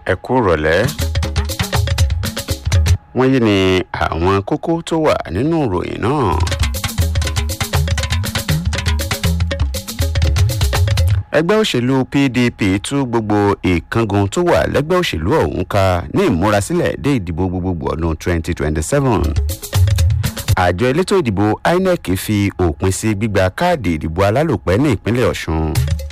ẹ kú rọ̀lẹ́. wọ́n yí ni àwọn kókó tó wà nínú ìròyìn náà. ẹgbẹ́ òṣèlú pdp tú gbogbo ìkángun tó wà lẹ́gbẹ́ òṣèlú ọ̀hún ká ní ìmúrasílẹ̀ dé ìdìbò gbogbogbò ọdún 2027 àjọ elétò ìdìbò inec fi òpin sí gbígba káàdì ìdìbò alálòpẹ́ ní ìpínlẹ̀ ọ̀ṣun.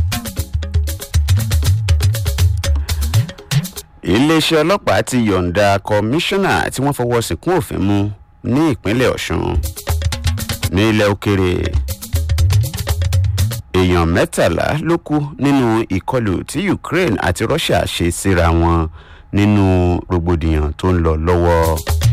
iléeṣẹ́ ọlọ́pàá ti yọ̀ǹda kọmíṣánná tí wọ́n fọwọ́ síkún òfin mú ní ìpínlẹ̀ ọ̀ṣun. ní ilẹ̀ òkèrè èèyàn mẹ́tàlá ló kú nínú ìkọlù tí ukraine àti russia ṣe síra wọn nínú rògbòdìyàn tó ń lọ lọ́wọ́.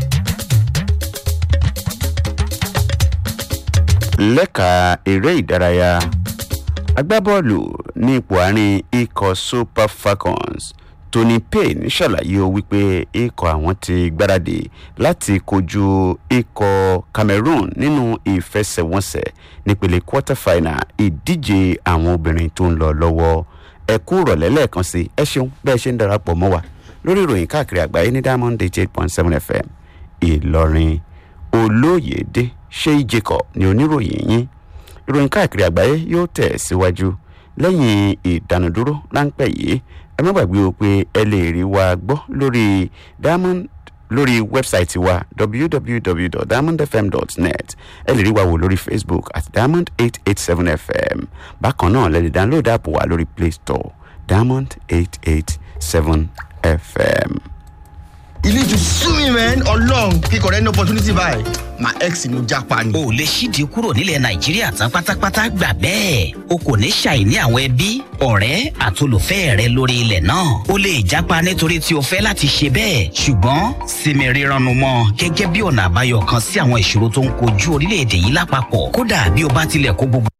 lẹ́ka eré ìdárayá agbábọ́ọ̀lù ní ipò àárín ikọ̀ super falcons tony payne ṣàlàyé o wípé ikọ̀ àwọn ti gbáradì láti kojú ikọ̀ cameroon nínú ìfẹsẹ̀wọnsẹ̀ nípele quarter final ìdíje àwọn obìnrin tó ń lọ lọ́wọ́ ẹ kú rọ̀lẹ́ lẹ́ẹ̀kan sí ẹ ṣeun bẹ́ẹ̀ ṣe ń darapọ̀ mọ́ wa lórí ìròyìn káàkiri àgbáyé ní diamond eighty eight point seven fm ìlọrin olóyèdè ṣéyí jacob ní oníròyìn yín ìròyìn káàkiri àgbáyé yóò tẹ̀ síwájú lẹ́yìn ìdánudúró ráńpẹ́ yìí ẹ má gbàgbé o pé ẹ lè rí wa gbọ́ lórí diamond lórí wẹ́bsáìtì wa www.diamondfm.net ẹ lè rí wa wò lórí facebook at diamond eight eight seven fm bákan náà lè lè download app wa lórí play store diamond eight eight seven fm. you need to sue me man ọlọrun kíkọ rẹ ní opportunity báyìí my ex ni mo japa ni. o lè ṣídìí kúrò nílẹ̀ nàìjíríà tán pátápátá gbà bẹ́ẹ̀ o kò ní ṣàìní àwọn ẹbí ọ̀rẹ́ àtolùfẹ́ rẹ lórí ilẹ̀ náà o lè jápa nítorí tí o fẹ́ láti ṣe bẹ́ẹ̀ ṣùgbọ́n sinmi rírannu mọ́ gẹ́gẹ́ bí ọ̀nà àbáyọ kan sí àwọn ìṣòro tó ń kojú orílẹ̀-èdè yìí lápapọ̀ kódà bí o bá tilẹ̀ kó gbogbo.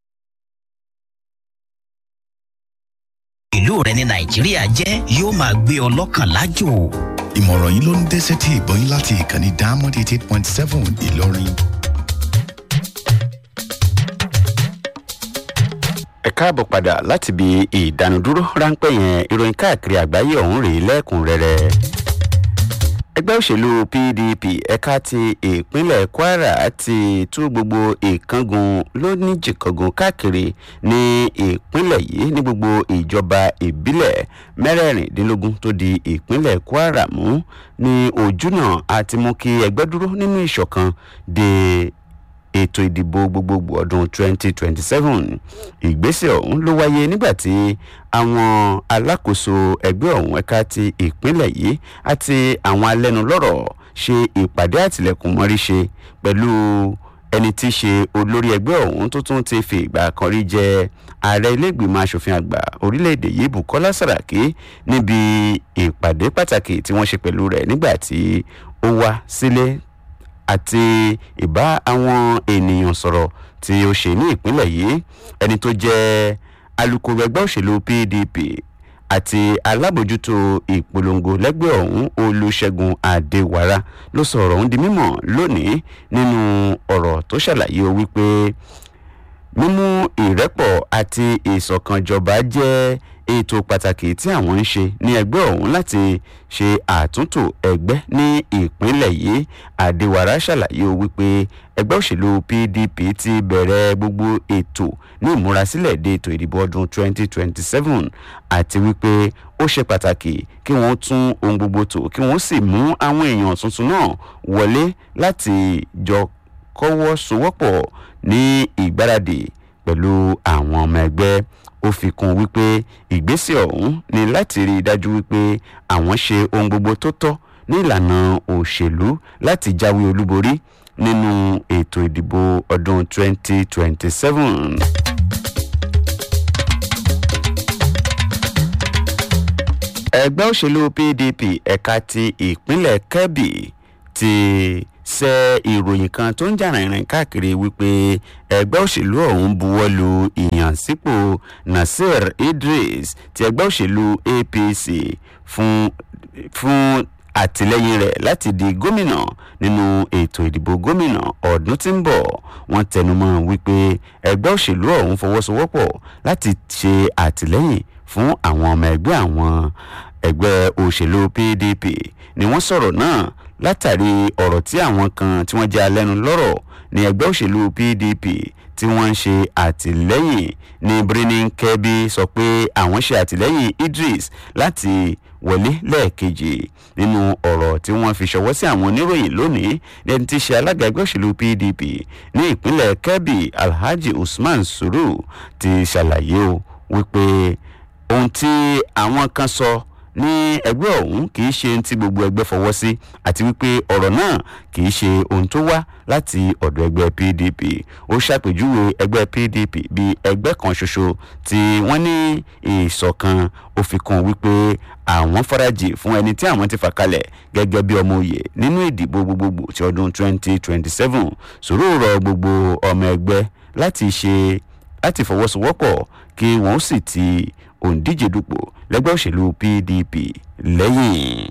ìlú rẹ ní nàìjíríà jẹ́ yóò máa gbé ọ lọ́kàn lájò ìmọ̀ràn yìí ló ń dẹ́sẹ̀ tí ìbọn yín láti ìkànnì diamond eighty eight point seven ìlọrin. ẹ káàbọ̀ padà láti ibi ìdánudúró ráńpẹ́ yẹn ìròyìn káàkiri àgbáyé ọ̀hún rèé lẹ́kùnrẹ́rẹ́ ẹgbẹ́ òṣèlú pdp ẹ̀ka ti ìpínlẹ̀ kwara ti tú gbogbo ìkángun lóníjìkángun káàkiri ní ìpínlẹ̀ yìí ní gbogbo ìjọba ìbílẹ̀ mẹ́rẹ̀ẹ̀rìndínlógún tó di ìpínlẹ̀ kwara mú ní ojúnà àti mú kí ẹgbẹ́ dúró nínú ìṣọ̀kan de ètò ìdìbò gbogbogbò ọdún 2027 ìgbésẹ̀ ọ̀hún ló wáyé nígbà tí àwọn alákòóso ẹgbẹ́ ọ̀hún ẹ̀ka ti ìpínlẹ̀ yìí àti àwọn alẹ́nulọ́rọ̀ ṣe ìpàdé àtìlẹ́kùn mọ́rí ṣe pẹ̀lú ẹni tí í ṣe olórí ẹgbẹ́ ọ̀hún tó tún ti fi ìgbà kan rí jẹ ààrẹ iléègbìmọ̀ asòfin àgbà orílẹ̀-èdè yìí bukola saraki níbi ìpàdé pàtàkì tí wọ́n ṣe pẹ̀lú rẹ̀ nígbà tí ó wá sílé àti ìbá àwọn ènìyàn sọ̀rọ̀ tí ó ṣe ní ìpínlẹ̀ yìí ẹni tó jẹ́ alūkkóró ẹgbẹ́ òṣèlú pdp àti alábòjútó ìpolongo lẹ́gbẹ́ ọ̀hún olùṣègùn àdéwàrà ló sọ ọ̀rọ̀ ọ̀hún di mímọ̀ lónìí nínú ọ̀rọ̀ tó ṣàlàyé o wípé mímú ìrẹ́pọ̀ àti ìṣọ̀kanjọba jẹ́ ètò pàtàkì tí àwọn ń ṣe ní ẹgbẹ́ ọ̀hún láti ṣe àtúntò ẹgbẹ́ ní ìpínlẹ̀ yìí àdéwàrà ṣàlàyé o wípé ẹgbẹ́ òṣèlú pdp ti bẹ̀rẹ̀ gbogbo ètò ní ìmúrasílẹ̀ dé ètò ìdìbò ọdún 2027 àti wípé ó ṣe pàtàkì kí wọ́n tún ohun gbogbo tò kí wọ́n sì mú àwọn èèyàn tuntun náà wọlé láti jọ kọ́wọ́ sowọ́pọ̀ ní ìgbáradì pẹ̀lú àwọn ọmọ ẹgbẹ́ ó fi kún wípé ìgbésẹ̀ ọ̀hún ni láti rí i dájú wípé àwọn ṣe ohun gbogbo tó tọ́ ní ìlànà òṣèlú láti jáwé olúborí nínú ètò ìdìbò ọdún 2027. ẹgbẹ́ òṣèlú pdp ẹ̀ka ti ìpínlẹ̀ kebbi ti ṣe ìròyìn kan tó ń jà rìnrìn káàkiri wípé ẹgbẹ́ òṣèlú ọ̀hún buwọ́ lu ìyànsípò nasir idris ti ẹgbẹ́ òṣèlú apc fún fún àtìlẹyìn rẹ̀ láti di gómìnà nínú ètò ìdìbò gómìnà ọdún tí ń bọ̀ wọ́n tẹnumọ́ wípé ẹgbẹ́ òṣèlú ọ̀hún fọwọ́sowọ́pọ̀ láti ṣe àtìlẹyìn fún àwọn ọmọ ẹgbẹ́ àwọn ẹgbẹ́ òṣèlú pdp ni wọ́n sọ̀rọ̀ náà látàrí ọ̀rọ̀ tí àwọn kan tí wọ́n jẹ́ alẹ́nu lọ́rọ̀ ní ẹgbẹ́ òṣèlú pdp tí wọ́n ń ṣe àtìlẹ́yìn ní birnin kebbi sọ pé àwọn ṣe àtìlẹ́yìn idris láti wọlé lẹ́ẹ̀kejì nínú ọ̀rọ̀ tí wọ́n fi ṣọwọ́ sí àwọn oníròyìn lónìí lẹ́ni tí í ṣe alága ẹgbẹ́ òṣèlú pdp ní ìpínlẹ̀ kebbi alhaji usman suru ti ṣàlàyé o wípé ohun tí àwọn kan sọ ní ẹgbẹ́ ọ̀hún kì í ṣe ohun tí gbogbo ẹgbẹ́ fọwọ́ sí àti wípé ọ̀rọ̀ náà kì í ṣe ohun tó wá láti ọ̀dọ̀ ẹgbẹ́ pdp ó ṣàpèjúwe ẹgbẹ́ pdp bí ẹgbẹ́ kan ṣoṣo tí wọ́n ní ìṣọ̀kan ó fi kún wípé àwọn farajì fún ẹni tí àwọn ti fà kalẹ̀ gẹ́gẹ́ bí ọmọ òye nínú ìdìbò gbogbogbò ti ọdún 2027 sòrò rọ gbogbo ọmọ ẹgbẹ́ láti ṣe láti fọwọ́sowọ́pọ̀ kí wọ́n sì ti òǹdíje dupò lẹ́gbẹ́ òṣèlú pdp lẹ́yìn.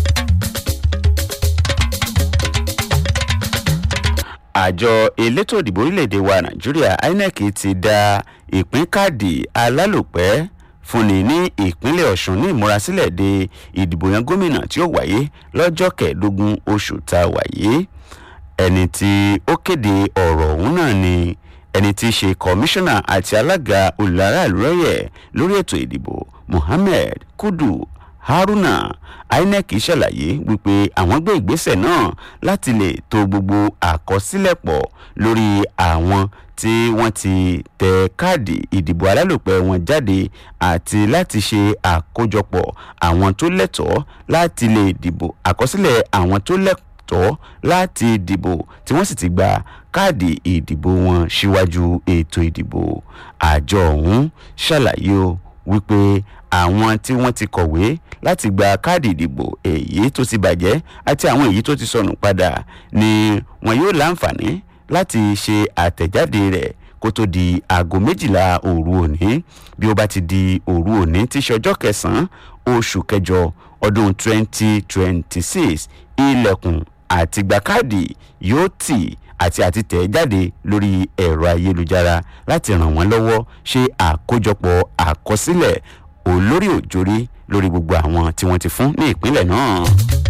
àjọ elétò ìdìbò orílẹ̀-èdè wa nàìjíríà inec ti da ìpín káàdì alálòpẹ́ fúnni ní ìpínlẹ̀ ọ̀sùn ní ìmúrasílẹ̀ de ìdìbò yan gómìnà tí ó wáyé lọ́jọ́ kẹẹ̀ẹ́dógún oṣù tá a wáyé ẹni tí ó kéde ọ̀rọ̀ ọ̀hún náà ni ẹni tí í ṣe kọmíṣánná àti alága olùdarí àlùrẹ́yẹ̀ lórí ètò ìdìbò mohammed kudu haruna inec ṣàlàyé wípé àwọn gbé ìgbésẹ̀ náà láti lè to gbogbo àkọsílẹ̀ pọ̀ lórí àwọn tí wọ́n ti tẹ káàdì ìdìbò alálòpẹ́ wọn jáde àti láti ṣe àkójọpọ̀ àwọn tó lẹ́tọ̀ọ́ láti lè dìbò àkọsílẹ̀ àwọn tó lẹ́tọ̀ọ́ tọ́ láti dìbò tí wọ́n sì ti gba káàdì ìdìbò wọn síwájú ètò ìdìbò àjọ ọ̀hún ṣàlàyé o wípé àwọn tí wọ́n ti kọ̀wé láti gba káàdì ìdìbò èyí tó ti bàjẹ́ àti àwọn èyí tó ti sọnù padà ni wọn yóò láǹfààní láti ṣe àtẹ̀jáde rẹ̀ kó tó di aago méjìlá òru òní bí ó bá ti di òru òní tí í ṣe ọjọ́ kẹsàn-án oṣù kẹjọ ọdún twenty twenty six ilẹ̀kùn àti gba káàdì yóò tì àti àti tẹ̀ jáde lórí ẹ̀rọ ayélujára láti ràn wọ́n lọ́wọ́ ṣe àkójọpọ̀ àkọsílẹ̀ olórí òjòrí lórí gbogbo àwọn tí wọ́n ti fún ní ìpínlẹ̀ náà.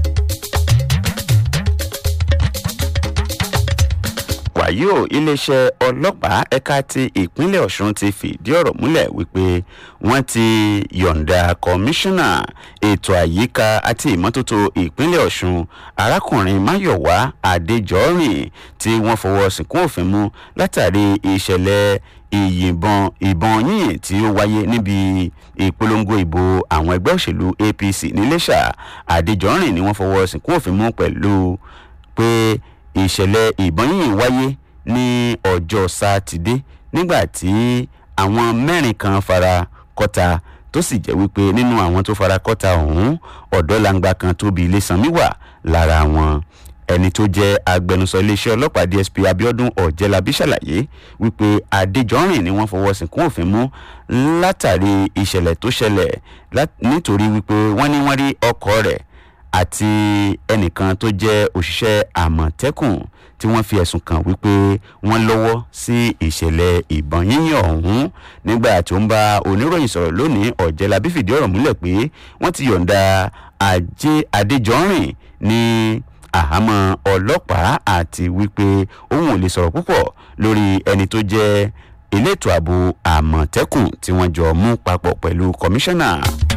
wàyí o iléeṣẹ́ ọlọ́pàá ẹ̀ka ti ìpínlẹ̀ ọ̀ṣun ti fìdí ọ̀rọ̀ múlẹ̀ wípé wọ́n ti yọ̀ǹda kọmíṣánná ètò àyíká àti ìmọ́tótó ìpínlẹ̀ ọ̀ṣun arákùnrin máyọ̀wá adéjọ́rìn tí wọ́n fọwọ́ sìnkún òfin mú látàrí ìṣẹ̀lẹ̀ ìyìnbọn ìbọn yíyìn tí ó wáyé níbi ìpolongo ìbò àwọn ẹgbẹ́ òṣèlú apc níléṣà adéjọ́rìn ni wọ́n fọwọ́ sìnkún òfin mú pẹ̀lú pé ìṣẹ̀lẹ̀ ìbọn yìí wáyé ní ọjọ́ sátidé nígbà tí àwọn mẹ́rin kan fara kọ́ta tó sì jẹ́ wípé nínú àwọn tó fara kọ́ta ọ̀hún ọ̀dọ́langba kan tóbi ilésanmi wà lára wọn ẹni tó jẹ́ agbẹnusọ iléeṣẹ́ ọlọ́pàá dsp abiodun ọ̀jẹ̀lábí ṣàlàyé wípé adéjọ́rìn ni wọ́n fọwọ́ sìnkún òfin mú látàrí ìṣẹ̀lẹ̀ tó ṣẹlẹ̀ nítorí wípé wọ́n ní wọ́n rí ọkọ̀ rẹ̀ àti ẹnìkan tó jẹ́ òṣìṣẹ́ àmọ̀tẹ́kùn tí wọ́n fi ẹ̀sùn kàn wípé wọ́n lọ́wọ́ sí ìṣẹ̀lẹ̀ ìbọn yíyàn ọ̀hún nígbà tí ó ń bá oníròyìn sọ̀rọ̀ lónìí ọ̀jẹ̀lábí fìdí ọ̀rọ̀ múlẹ̀ pé wọ́n ti yọ̀ǹda ajé adéjọ́rìn ní àhámọ́ ọlọ́pàá àti wípé òun ò lè sọ̀rọ̀ púpọ̀ lórí ẹni tó jẹ́ elétò ààbò àmọ̀tẹ́kùn tí wọ́n jọ mú papọ̀ pẹ̀lú kọmíṣánná.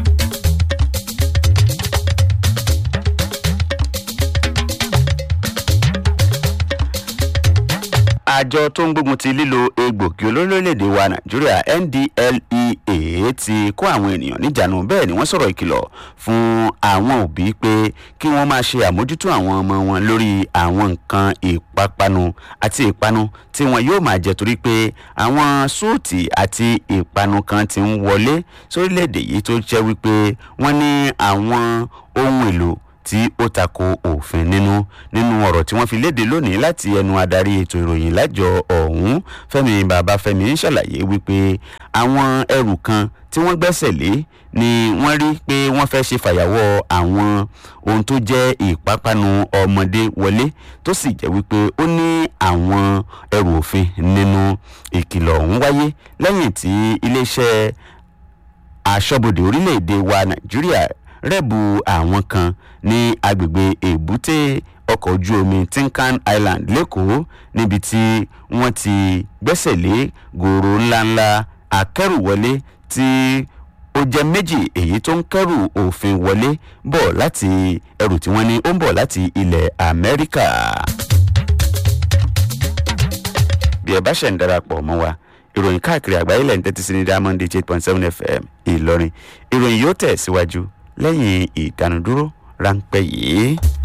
àjọ tó ń gbógun ti lílo egbògi olórílẹ̀‐èdè wa nàìjíríà ndlea ti kó àwọn ènìyàn níjànú bẹ́ẹ̀ ni wọ́n sọ̀rọ̀ ìkìlọ̀ fún àwọn òbí pé kí wọ́n máa ṣe àmójútó àwọn ọmọ wọn lórí àwọn nǹkan ìpápánu àti ìpanu tí wọn yóò máa jẹ torí pé àwọn súùtì àti ìpanu kan ti ń wọlé sórílẹ̀‐èdè yìí tó jẹ́ wípé wọ́n ní àwọn ohun èlò tí ó tako òfin nínú nínú ọ̀rọ̀ tí wọ́n fi léde lónìí láti ẹnu adarí ètò ìròyìn lájọ ọ̀hún fẹ́mi babafẹ́mi ń ṣàlàyé wípé àwọn ẹrù kan tí wọ́n gbẹ́sẹ̀ lé ni wọ́n rí pé wọ́n fẹ́ ṣe fàyàwọ́ àwọn ohun tó jẹ́ ìpápánu ọmọdé wọlé tó sì jẹ́ wípé ó ní àwọn ẹrù òfin nínú ìkìlọ̀ ọ̀hún wáyé lẹ́yìn tí iléeṣẹ́ aṣọ́bodè orílẹ̀-èdè wa nàìjíríà rẹ́bù àwọn kan ní agbègbè èbúté ọkọ̀ ojú omi tinkan island lẹ́kọ̀ọ́ níbi tí wọ́n ti gbẹ́sẹ̀ lé gòrò ńláńlá akẹ́rùwọlé tí ó jẹ́ méjì èyí tó ń kẹ́rù òfin wọlé bọ̀ láti ẹrù tí wọ́n ní ó ń bọ̀ láti ilẹ̀ amẹ́ríkà. bí ẹ bá ṣẹ̀ ń darapọ̀ mọ́ wa ìròyìn káàkiri àgbáyé lẹ́yìn tẹ́tí sí ní diamond eight point seven fm ìlọrin ìròyìn yóò tẹ̀ síwájú lẹ́yìn ìdánudúró ráńpẹ́ yìí.